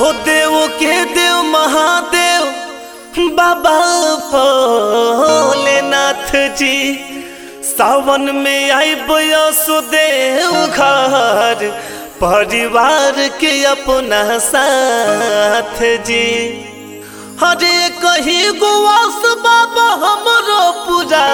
हो देव के देव महादेव बाबा भोलेनाथ जी सावन में आई सुदेव घर परिवार के अपना साथ जी हरे कही गुआस बाबा हमरो पूरा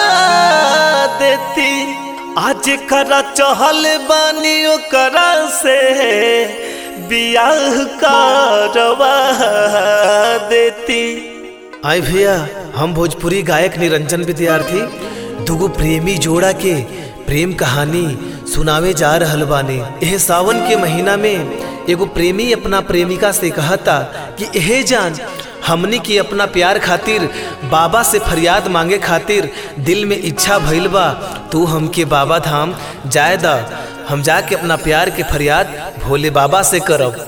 देती आज करा चहल बानी ओकरा से बियाह करवा देती आई भैया हम भोजपुरी गायक निरंजन विद्यार्थी दुगो प्रेमी जोड़ा के प्रेम कहानी सुनावे जा रहल बानी एह सावन के महीना में एगो प्रेमी अपना प्रेमिका से कहता कि एहे जान हमनी की अपना प्यार खातिर बाबा से फरियाद मांगे खातिर दिल में इच्छा भइल बा तू हमके बाबा धाम जाए दा हम जाके अपना प्यार के फरियाद भोले बाबा से करब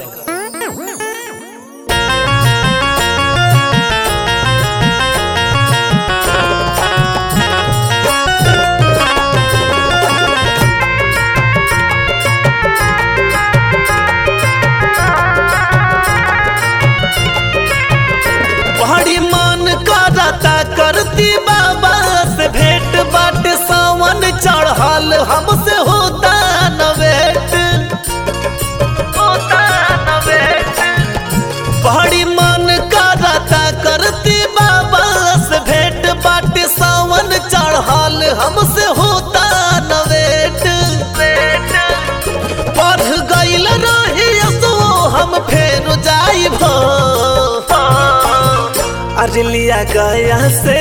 बड़ी मन करता करती बाबा से भेंट बाट सावन चढ़ल हमसे होता न वेट होता न वेट बड़ी मन करता करती बाबा से भेंट बाट सावन चढ़ल हमसे होता न वेट पढ़ गईल रही सो हम फेर जाइब अरलिया गया से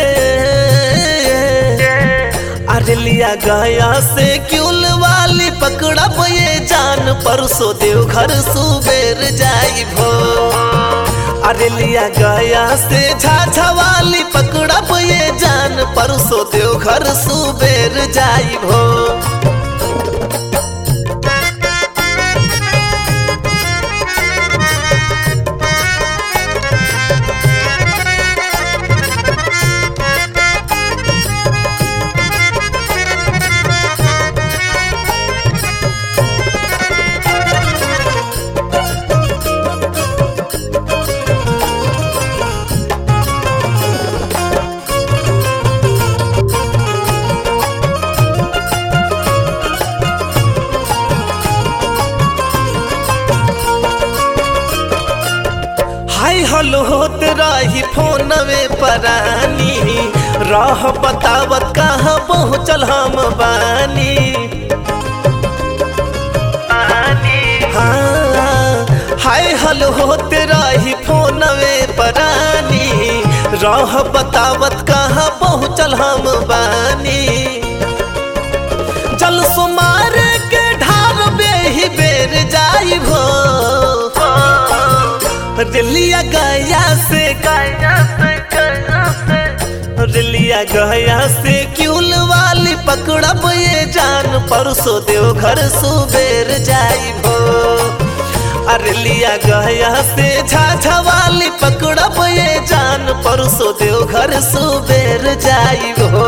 अरलिया गया से क्यूल वाली पकड़ब ये जान परसो देव घर सुबेर जाइबो अरलिया गया से झाझा वाली पकड़ब ये जान परसो देव घर सुबेर जाइबो हाय हलो होत रही फोनवे परानी राह बतावत कहाँ पहुँचल हम बानी हाँ, हाय हलो होत रही फोनवे परानी राह बतावत कहाँ पहुँचल हम बानी जल सुमार के ढार बेही बेर जाइबो दिलिया गया से गया से गया से दिलिया गया से क्यूल वाली पकड़ब ये जान परसो देव घर सुबेर जाइबो अरलिया गया से झाझा वाली पकड़ब ये जान परसो देव घर सुबेर जाइबो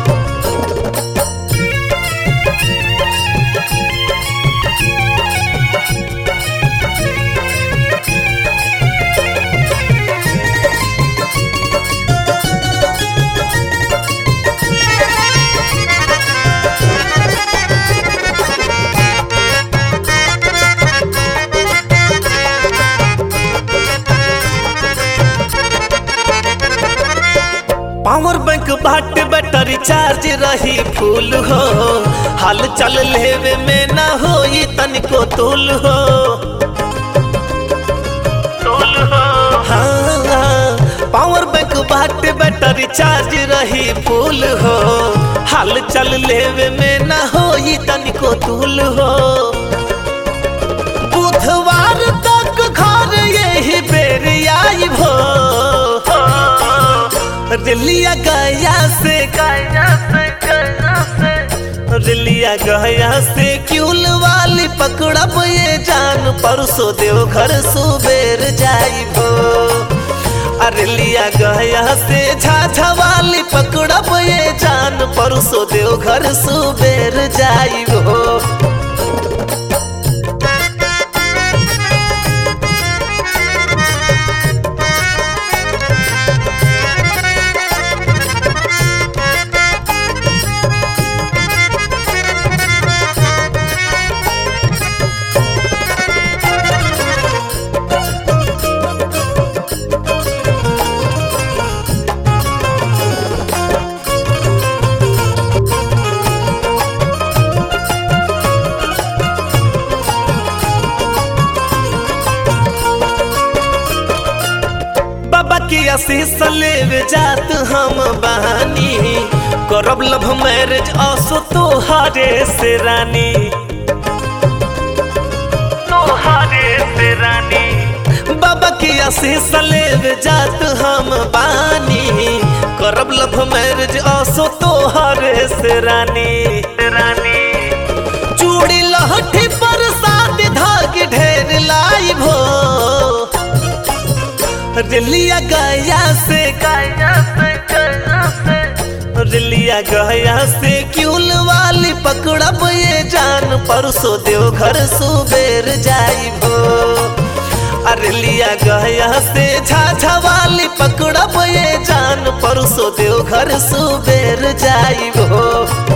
पावर बैंक बाट बैटरी चार्ज रही फूल हो हाल चल लेवे में ना हो तनिको तुल हो हाँ, पावर बैंक बाट बैटरी चार्ज रही फूल हो हाल चल लेवे में ना हो तनिको तुल हो बुधवार तक घर यही बेर आई भो दिलिया गया से गया से गया से दिलिया गया से क्यूल वाली पकड़ब ये जान परसो देव घर सुबेर जाइबो अरलिया गया से झाझा वाली पकड़ब ये जान परसो देव घर सुबेर जाइबो आशीष लेवे जात हम बहानी करब लव मैरिज असो तोहारे से रानी तोहारे से रानी बाबा की आशीष लेवे जात हम बानी करब लव मैरिज असो तोहारे से रानी रानी चूड़ी लहठी पर साथ धाग ढेर लाइब हो रिलिया गया से गया से गया से रिलिया गया से क्यूल वाली पकड़ब ये जान परसो देव घर सुबेर जाइबो अरे लिया गया से झाझा वाली पकड़ब ये जान परसो देव घर सुबेर जाइबो